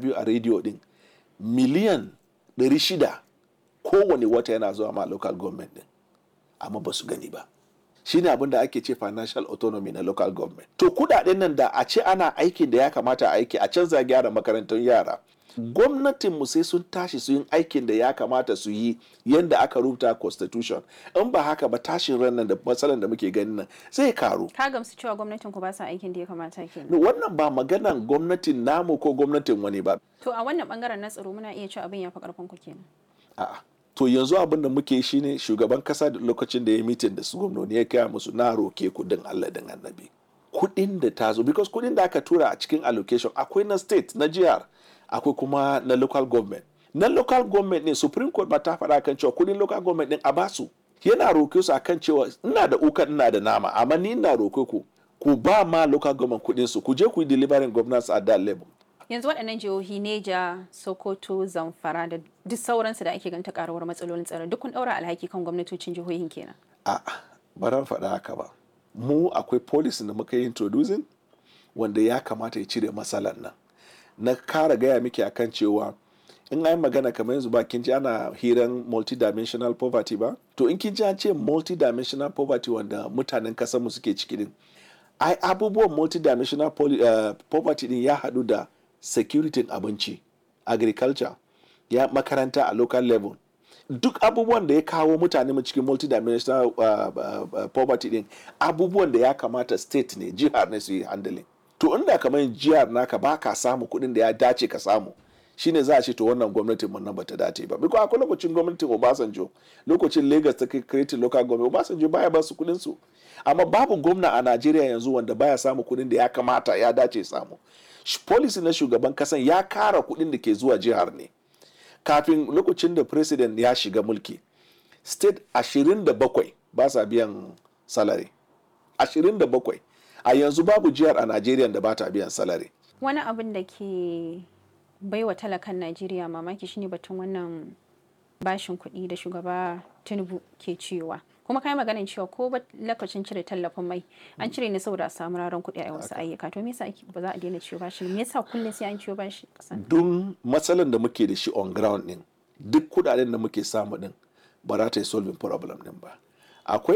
interview a rediyo din miliyan 600 kowane wata yana zuwa ma local government din amma ba su gani ba shine abin da ake ce financial autonomy na local government to kudaden nan da a ce ana aikin da ya kamata a aiki a canza gyara makarantun yara gwamnatin mu sai sun tashi su yin aikin da ya kamata su yi yadda aka rubuta constitution in ba haka ba tashin ran nan da matsalan da muke ganin nan zai karu ka gamsu cewa gwamnatin ku ba sa aikin da ya kamata kenan wannan ba maganan gwamnatin namu ko gwamnatin wani ba to a wannan bangaren na tsaro muna iya cewa abin ya fi karfin ku kenan a'a to yanzu abin da muke shi ne shugaban kasa da lokacin da ya mitin da su gwamnoni ya kaya musu na roke kudin Allah din annabi kudin da ta zo because kudin da aka tura a cikin allocation akwai na state na jihar akwai kuma na local government na local government ne supreme court ba ta faɗa kan cewa kudin local government din a basu yana roke su akan cewa ina da ukan ina da nama amma ni ina roke ku ku ba ma local government kudin su ku je ku yi delivering governance at that level yanzu waɗannan jihohi neja sokoto zamfara da duk sauransu da ake ganta karuwar matsalolin tsaro duk kun ɗaura alhaki kan gwamnatocin jihohin kenan a'a ba ran faɗa haka ba mu akwai policy da muka yi introducing wanda ya kamata ya cire matsalar nan na kara gaya miki akan cewa in an magana kamar yanzu ba kin ji ana hiran multidimensional poverty ba to in kin ji an ce multidimensional poverty wanda mutanen mu suke ciki din ai abubuwan multidimensional uh, poverty din ya haɗu da security abinci agriculture ya makaranta a local level duk abubuwan da ya kawo mutane mu cikin multidimensional uh, uh, uh, poverty din abubuwan da ya kamata state ne jihar ne su yi handling to inda kamar jihar naka ba ka samu kuɗin da ya dace ka samu shine za a ce to wannan gwamnatin mun nan bata dace ba biko akwai lokacin gwamnatin Obasanjo lokacin Lagos ta create local government Obasanjo baya ba su kuɗin su amma babu gwamna a Najeriya yanzu wanda baya samu kuɗin da ya kamata ya dace samu policy na shugaban kasan ya kara kuɗin da ke zuwa jihar ne kafin lokacin da president ya shiga mulki state 27 ba sa biyan salary 27 a yanzu babu jihar a Najeriya da ba ta biyan salary wani abin da ke baiwa talakan Najeriya mamaki shine batun wannan bashin kuɗi da shugaba Tinubu ke cewa kuma kai maganin cewa ko ba lokacin cire tallafin mai an cire ne saboda a samu raron kuɗi a wasu ayyuka to me yasa ba za a daina ciwo bashi me yasa kullum sai an ciwo bashi kasan don matsalan da muke da shi on ground din duk kudaden da muke samu din ba za ta yi solving problem din ba akwai